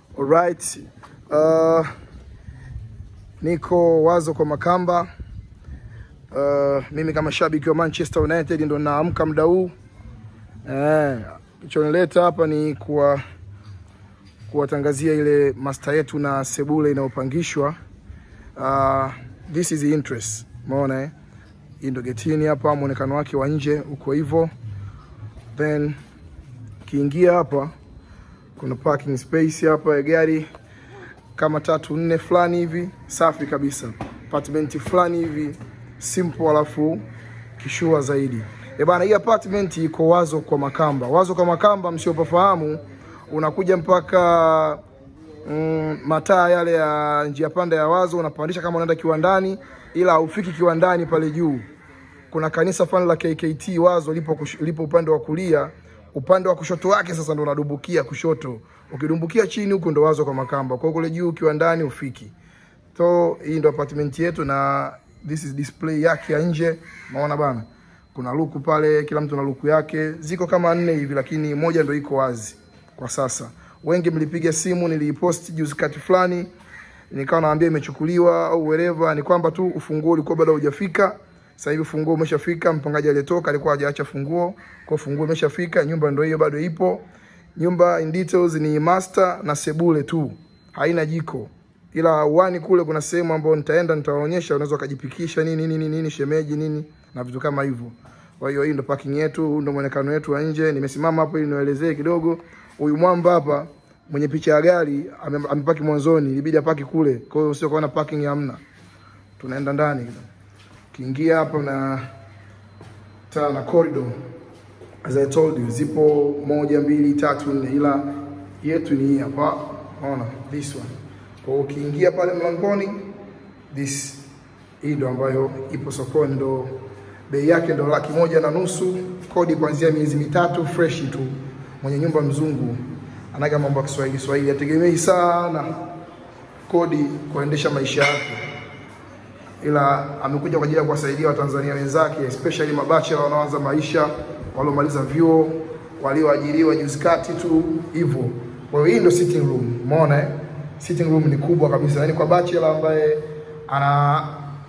Alright. Uh, niko wazo kwa Makamba. Uh, mimi kama shabiki wa Manchester United ndo naamka muda huu. Eh, kilichonileta hapa ni kuwa kuwatangazia ile master yetu na sebule inayopangishwa. Uh, this is the interest. Umeona eh? Hii ndo getini hapa, muonekano wake wa nje uko hivyo. Then kiingia hapa kuna parking space hapa ya gari kama tatu nne fulani hivi, safi kabisa, apartment fulani hivi simple, alafu kishua zaidi. E bana, hii apartment iko wazo kwa Makamba. Wazo kwa Makamba, msiopafahamu, unakuja mpaka mm, mataa yale ya njia panda ya wazo, unapandisha kama unaenda kiwandani, ila haufiki kiwandani pale juu. Kuna kanisa fulani la KKT wazo lipo, kush- lipo upande wa kulia upande wa kushoto wake sasa ndo unadumbukia kushoto. Ukidumbukia chini huko ndo wazo kwa Makamba. Kwa hiyo kule juu ukiwa ndani ufiki. So hii ndo apartment yetu na this is display yake ya nje. Unaona bana? Kuna luku pale, kila mtu na luku yake. Ziko kama nne hivi lakini moja ndo iko wazi kwa sasa. Wengi mlipiga simu, niliipost juzi kati fulani nikawa naambia imechukuliwa au wherever, ni kwamba tu ufunguo ulikuwa bado haujafika. Sasa hivi funguo umeshafika, mpangaji aliyetoka alikuwa hajaacha funguo, kwa funguo imeshafika, nyumba ndio hiyo bado ipo. Nyumba in details ni master na sebule tu, haina jiko, ila uani kule kuna sehemu ambayo nitaenda nitawaonyesha, unaweza ukajipikisha nini nini nini, shemeji nini na vitu kama hivyo. Kwa hiyo hii ndo parking yetu, huu ndo muonekano wetu wa nje. Nimesimama hapo ili niwaelezee kidogo. Huyu mwamba hapa mwenye picha ya gari ame- amepaki mwanzoni, ilibidi apaki kule, kwa hiyo sio kuona parking hamna. Tunaenda ndani kidogo. Ukiingia hapa na taa na corridor as I told you zipo moja mbili tatu nne, ila yetu ni hii hapa, unaona this one. Kwa hiyo ukiingia pale mlangoni, this hii ndo ambayo ipo sokoni, ndo bei yake ndo laki moja na nusu, kodi kuanzia miezi mitatu, fresh tu. Mwenye nyumba mzungu anaga mambo ya Kiswahili Kiswahili, ategemei sana kodi kuendesha maisha yake ila amekuja kwa ajili ya kuwasaidia Watanzania wenzake especially mabachela wanaoanza maisha, waliomaliza vyuo, walioajiriwa juzi kati tu hivyo. Kwa hiyo hii ndio sitting room, umeona eh? Sitting room ni kubwa kabisa, yaani kwa bachelor ambaye ana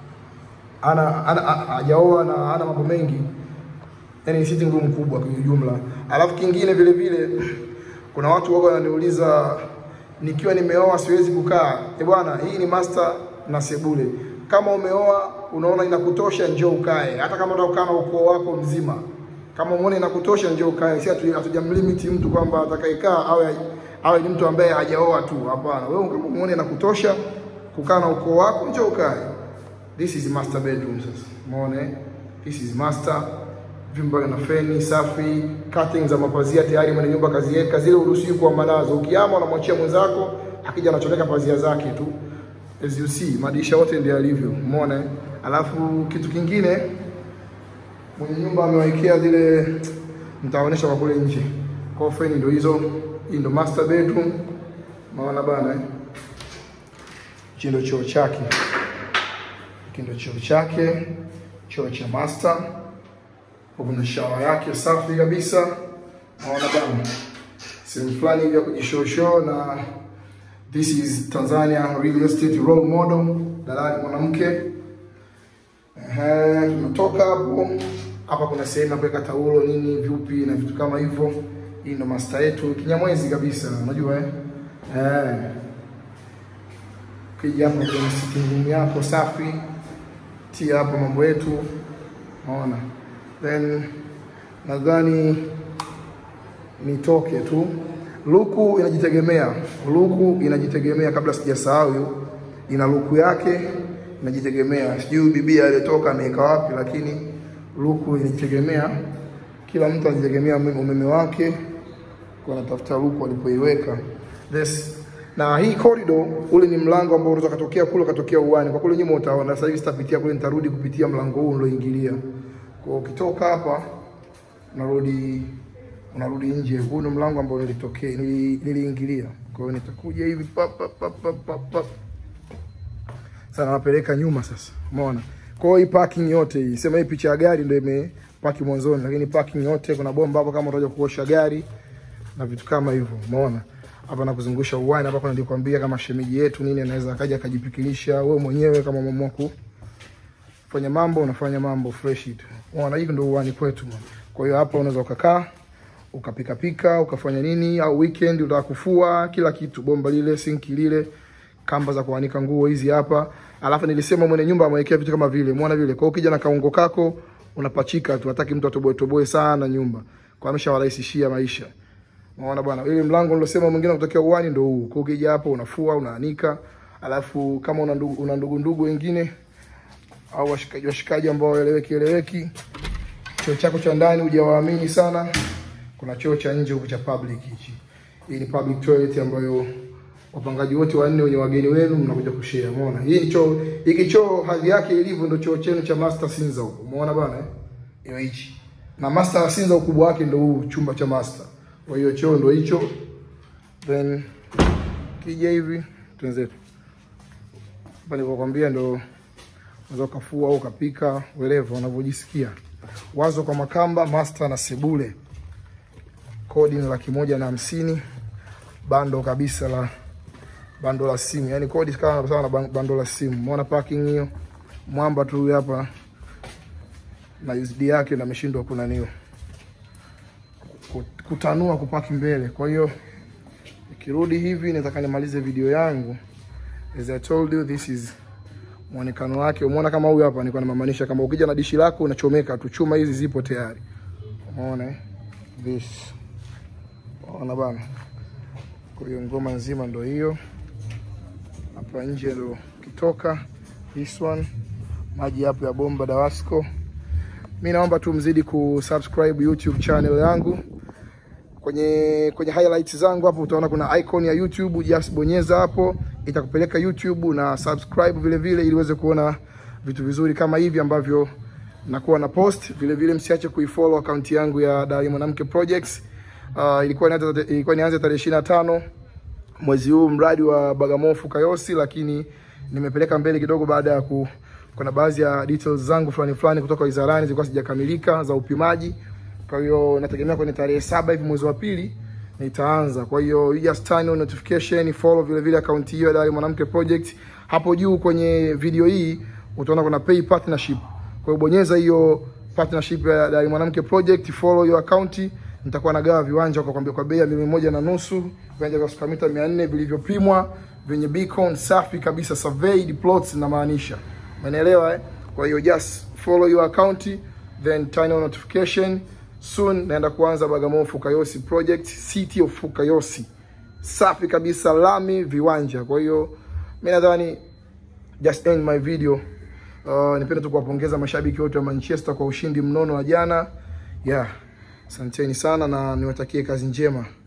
ana ana a- hajaoa na ana mambo mengi, yani ni sitting room kubwa kwa ujumla. Alafu kingine vile vile kuna watu wako wananiuliza nikiwa nimeoa siwezi kukaa. Eh bwana, hii ni master na sebule. Kama umeoa unaona inakutosha, njoo ukae, hata kama utakaa na ukoo wako mzima. Kama umeona inakutosha, njoo ukae. Si hatu- hatujamlimiti mtu kwamba atakayekaa awe awe ni mtu ambaye hajaoa tu. Hapana, wewe kama umeona inakutosha kukaa na ukoo wako, njoo ukae. This is master bedroom sasa. Umeona? eh? This is master. Vyumba na feni safi, curtains za mapazia tayari mwenye nyumba kaziweka, zile uruhusiwi kuamba nazo. Ukiama unamwachia mwenzako, akija anachomeka pazia zake tu. As you see, madirisha yote ndio yalivyo. Umeona? eh? Alafu kitu kingine mwenye nyumba amewekea zile nitaonyesha kwa kule nje. Kwa hiyo feni ndio hizo. Hii ndio master bedroom. Umeona bana eh? Hichi ndio choo chake. Hiki ndio choo chake, choo cha master. Hapo kuna shawa yake safi kabisa. Naona bana, sehemu fulani hivi ya kujishoosho, na this is Tanzania real estate role model, dalali mwanamke. Ehe, tunatoka hapo hapa, kuna sehemu ya kuweka taulo nini, vyupi na vitu kama hivyo. Hii ndo master yetu, kinyamwezi kabisa, unajua eh? Eh. Ukija hapo kwenye sitting room yako safi, tia hapo mambo yetu, unaona. Then nadhani nitoke tu. Luku inajitegemea, luku inajitegemea. Kabla sijasahau, ina luku yake inajitegemea. Sijui bibi aliyetoka ameweka wapi, lakini luku inajitegemea. Kila mtu anajitegemea umeme umeme wake, kwa anatafuta luku alipoiweka. This na hii corridor, ule ni mlango ambao unaweza katokea kule katokea uani. Kwa kule nyuma utaona. Sasa hivi sitapitia kule, nitarudi kupitia mlango huu ulioingilia. Kwa ukitoka hapa unarudi unarudi nje. Huu ndio mlango ambao nilitokea nili- niliingilia. Kwa hiyo nitakuja hivi pap pap pap pap pap. pap. Sasa napeleka nyuma sasa. Umeona? Kwa hiyo hii parking yote hii, sema hii picha ya gari ndio imepaki mwanzoni, lakini parking yote kuna bomba hapo kama unataka kuosha gari na vitu kama hivyo. Umeona? hapa na kuzungusha uwani hapa, kuna nilikwambia kama shemeji yetu nini anaweza akaja akajipikilisha wewe mwenyewe kama mama wako fanya mambo unafanya mambo fresh tu. Unaona hivi ndio uwani kwetu. man. Kwa hiyo hapa unaweza ukakaa ukapika pika ukafanya nini, au weekend unataka kufua kila kitu, bomba lile, sinki lile, kamba za kuanika nguo hizi hapa. Alafu nilisema mwenye nyumba amewekea vitu kama vile, umeona vile. Kwa hiyo ukija na kaungo kako unapachika tu, hataki mtu atoboe toboe sana nyumba. Kwa ameshawarahisishia maisha. Unaona bwana, ile mlango nilosema mwingine kutokea uwani ndio huu. Kwa hiyo ukija hapo unafua, unaanika. Alafu kama una ndugu, una ndugu ndugu wengine au washikaji washikaji ambao eleweki eleweki, choo chako cha ndani hujawaamini sana, kuna choo cha nje huku cha public hichi. Hii ni public toilet ambayo wapangaji wote wanne wenye wageni wenu mnakuja kushare. Umeona? Hii ni choo, hiki choo hadhi yake ilivyo ndio choo chenu cha Master Sinza huko. Umeona bwana eh? Hiyo hichi. Na Master Sinza ukubwa wake ndio huu chumba cha Master. Kwa hiyo choo ndio hicho. Then kija hivi twenzetu. Hapa nilivyokuambia ndio unaweza ukafua au ukapika wherever unavyojisikia. Wazo kwa Makamba, Master na Sebule. Kodi ni laki moja na hamsini. Bando kabisa la bando la simu, yani kodi kama sawa na ban- bando la simu. Umeona parking hiyo, mwamba tu huyu hapa na USD yake na ameshindwa kunaniwa Ku- kutanua kupaki mbele. Kwa hiyo nikirudi hivi nataka nimalize video yangu. As I told you this is muonekano wake. Umeona kama huyu hapa nilikuwa namaanisha kama ukija na dishi lako unachomeka tu, chuma hizi zipo tayari. Umeona eh? This. Unaona bana. Kwa hiyo ngoma nzima ndo hiyo. Hapa nje ndo kitoka this one. Maji hapo ya bomba Dawasco. Mi naomba tu mzidi kusubscribe YouTube channel yangu. Kwenye kwenye highlights zangu hapo utaona kuna icon ya YouTube, just bonyeza hapo itakupeleka YouTube na subscribe vile vile ili uweze kuona vitu vizuri kama hivi ambavyo nakuwa na post. Vile vile msiache kuifollow account yangu ya Dari Mwanamke Projects. Uh, ilikuwa nianze ilikuwa nianze tarehe 25 mwezi huu mradi wa Bagamoyo Kayosi, lakini nimepeleka mbele kidogo baada ya ku kuna baadhi ya details zangu fulani fulani kutoka wizarani zilikuwa sijakamilika za upimaji. Kwa hiyo nategemea kwenye tarehe saba hivi mwezi wa pili nitaanza. Kwa hiyo you just turn on notification, follow vile vile account hiyo ya Dari Mwanamke Project. Hapo juu kwenye video hii utaona kuna pay partnership. Kwa hiyo bonyeza hiyo partnership ya Dari Mwanamke Project, follow hiyo account nitakuwa nagawa viwanja kwa kwambia kwa bei ya milioni moja na nusu viwanja vya square mita 400 vilivyopimwa vyenye beacon safi kabisa surveyed plots na maanisha umeelewa eh? kwa hiyo just follow your account then turn on notification soon naenda kuanza Bagamoyo Fukayosi project city of Fukayosi safi kabisa lami viwanja kwa hiyo mimi nadhani just end my video uh, nipende tu kuwapongeza mashabiki wote wa Manchester kwa ushindi mnono wa jana yeah Asanteni sana na niwatakie kazi njema.